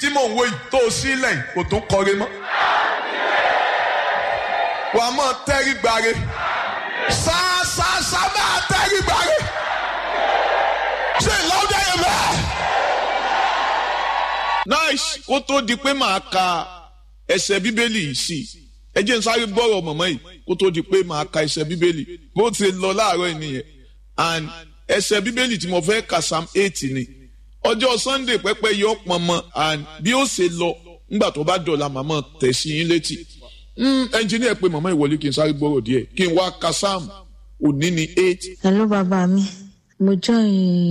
mò ń wo yìí tó o sílẹ̀ kò tún kọre mọ́. wà á mọ̀ tẹ́rí gbare ṣáṣáṣá máa tẹ́rí gbare ṣe ìlọ́dẹ yẹn bẹ́ẹ̀. nice kó tó di pé màá ka ẹsẹ̀ bíbélì yìí sí ẹ jẹ́ n sáré gbọ́rọ̀ mọ̀mọ́ yìí kó tó di pé màá ka ẹsẹ̀ bíbélì bó ti lọ láàárọ̀ nìyẹn and ẹsẹ̀ bíbélì tí mo fẹ́ kà sam eight ni ọjọ́ sunday pẹ́pẹ́ yọ pọnmọ and bí ó ṣe lọ ńgbà tó bá dọ̀la màmá tẹ̀ sí yín létí ẹnjìníà pé màmá ìwọlé kí n sáré gbọ́rọ̀ díẹ̀ kí n wá ka sam òní ni eight. hello bàbá mi mo join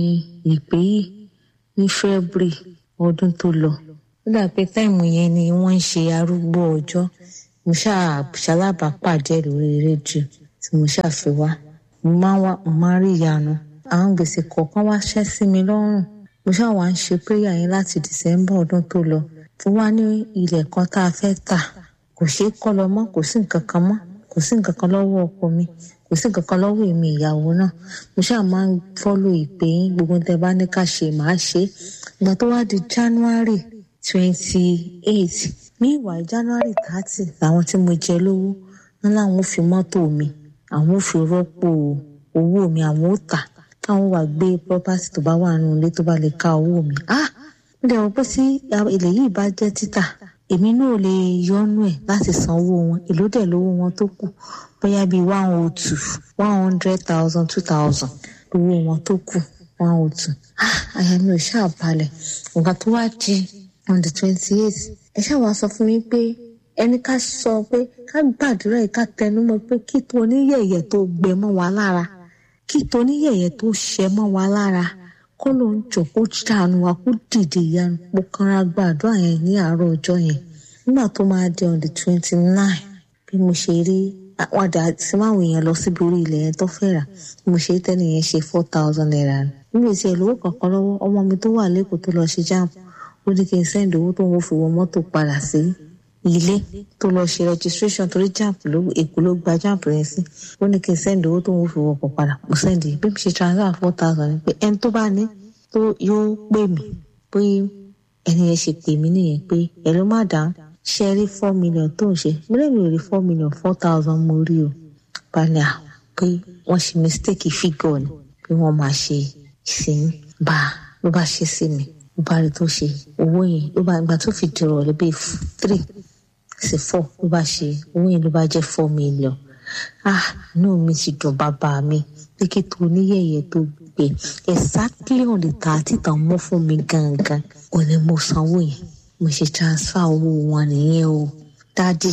ìpè yìí ní february ọdún tó lọ ó dà pé táìmù yẹn ni wọ́n ń ṣe arúgbó ọjọ́ mo ṣalábàápàdé lórí rédíò tí mo ṣàfi wá mo máa ń wá mo máa ń rí ìyanu àwọn gbèsè kọ̀ọ̀kan wá ṣẹ́ sí mi lọ́rùn mo ṣáà wá ń ṣe péyà yẹn láti december ọdún tó lọ fún wa ní ilẹ̀ kan tá a fẹ́ tà kò ṣeé kọ́ lọ mọ́ kò sí nǹkan kan mọ́ kò sí nǹkan kan lọ́wọ́ ọkọ mi kò sí nǹkan kan lọ́wọ́ èmi ìyàwó náà mo ṣáà máa ń fọ́lò ìpè yín gbogbo tẹ bá ní ká ṣe màá ṣe ìgbà tó wá di january twenty eight meanwhile january thirty làwọn tí mo jẹ lówó wọn làwọn ò fi mọ́tò mi àwọn ò fi rọ́pò owó mi àwọn ò tà káwọn wà gbé property tó bá wà nínú ilé tó bá lè ka owó mi ah mo dẹ̀ wọ́n pé tí ilẹ̀ yìí bá jẹ́ títà èmi náà lè yọnu ẹ̀ láti san owó wọn èló dẹ̀ lówó wọn tó kù bóyá bíi one oh two one hundred thousand two thousand lówó wọn tó kù one oh two ah àyà mi ò ṣáà balẹ̀ nǹkan tó wá di on the twenty eight ẹ ṣáà wá sọ fún mi pé ẹni ká sọ pé ká gbàdúrà yìí ká tẹnumọ́ pé kí tó oníyẹ̀yẹ̀ tó gbẹ mọ́ wa lára kí tó oníyẹ̀yẹ̀ tó ṣẹ mọ́ wa lára kó ló ń jọ kó dànù wa kó dìde ìyanu mo kanra gbàdúrà yẹn ní àárọ̀ ọjọ́ yẹn nígbà tó máa di on the twenty nine bí mo ṣe rí àwọn àdá tí máwọn èèyàn lọ síbi orí ilẹ̀ yẹn tó fẹ́ rà bí mo ṣe rí tẹ́lẹ̀ yẹn ṣe four thousand naira níbi tí ẹ̀ lówó kankan lọ́wọ́ ọmọ mi tó wà lẹ́kọ̀ọ́ tó lọ ṣe jáàmù ó ní kí n sẹ́ndì owó tó ń fi wọ mọ́tò padà sí ilé tó lọ ṣe registration torí jáàmù ló èkó ló gba jáàmù yẹn sí ó ní kí n sẹ́ndì owó tó ń fi wọkọ̀ padà mo sẹ́ndì bí mi ṣe transfer four thousand pé ẹni tó bá ní tó yóò pè mí pé ẹni yẹn ṣe pè mí nìyẹn pé ẹ ló má dáhùn ṣe rí four million tó ń ṣe mo lè mi ò rí four million four thousand mo rí o balẹ̀ à pé wọ́n ṣe mistake figure ni pé wọ́n máa ṣe ìsìn bá ló bá ṣe sí mi ló bá rí tó ṣe owó yẹn ló bá ìgbà tó fi dìrọ̀ lé bíi three sí four ló bá ṣe owó yẹn ló bá jẹ́ four million ah inú mi ti dùn bàbá mi pé kí tó oníyẹ̀yẹ̀ tó gbé exactly on the thirty tàn mọ́ fún mi gangan ò ní mo sanwó yẹn mo ṣe transfer owó wọn nìyẹn o dádì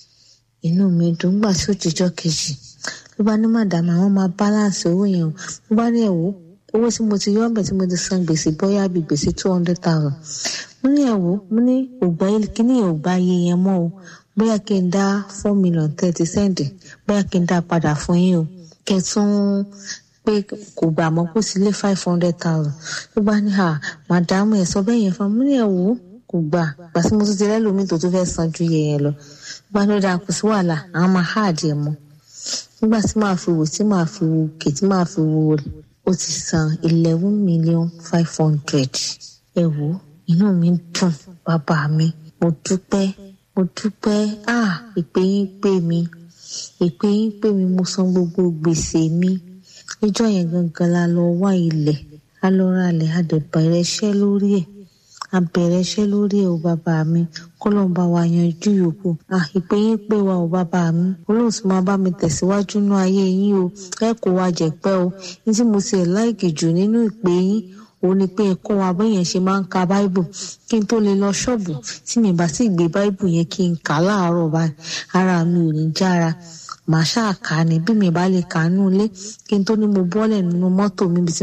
inú mi dùn gbà tí ó jíjọ́ kejì ló bá ní màdàmú àwọn máa balance owó yẹn o ló bá ní ẹ̀wọ́ owó tí mo ti yọ ọbẹ̀ tí mo ti san gbèsè bóyá bíi gbèsè two hundred thousand mo ní ẹ̀wọ́ mo ní ògbà kíní ògbà iye yẹn mọ́ o bóyá kí n dá four million thirty cent bóyá kí n dá padà fún yín o kẹtún pé kò gbà mọ́ kó sí lé five hundred thousand ló bá ní à màdàmú ẹ̀ sọ bẹ́ẹ̀ yẹn fún mi ní ẹ̀wọ́ kò gbà gbà tí mo tún ti rẹ́lòmí tó tún fẹ́ san ju iye yẹn lọ gbà ní ó dáa kò sí wàhálà àwọn máa háàdì ẹ̀ mọ́ nígbà tí màá fi wò tí màá fi wò òkè tí màá fi wò ó ti san eleven million five hundred ẹ wò inú mi dùn bàbá mi mo dúpẹ́ mo dúpẹ́ ah ìpè yín pè mí ìpè yín pè mí mo san gbogbo gbèsè mi níjọ́ yẹn gangan la lọ wá ilẹ̀ a lọ ra ilẹ̀ a dẹ̀ bẹ̀rẹ̀ iṣẹ́ lórí ẹ̀ a bẹ̀rẹ̀ iṣẹ́ lórí ẹ̀ o bàbá mi kọ́lọ́n bá wa yanjú yòókù ah ìpè yín pè wá o bàbá mi olóhùn tí máa bá mi tẹ̀síwájú nú ayé yín o ẹ kò wá jẹ̀pẹ́ o ní tí mo ti ẹ̀ láìkì jù nínú ìpè yín òun ni pé ẹ̀kọ́ wa bẹ́yẹn ṣe máa ń ka báíbù kí n tó lè lọ ṣọ́ọ̀bù tí mi bá sì gbé báíbù yẹn kí n kà á láàárọ̀ báyìí ara mi ò ní jára màá ṣáà kà á ní bí mi bá lè kà á nú ilé kí n tó ní mo bọ́lẹ̀ nínú mọ́tò mi bí tí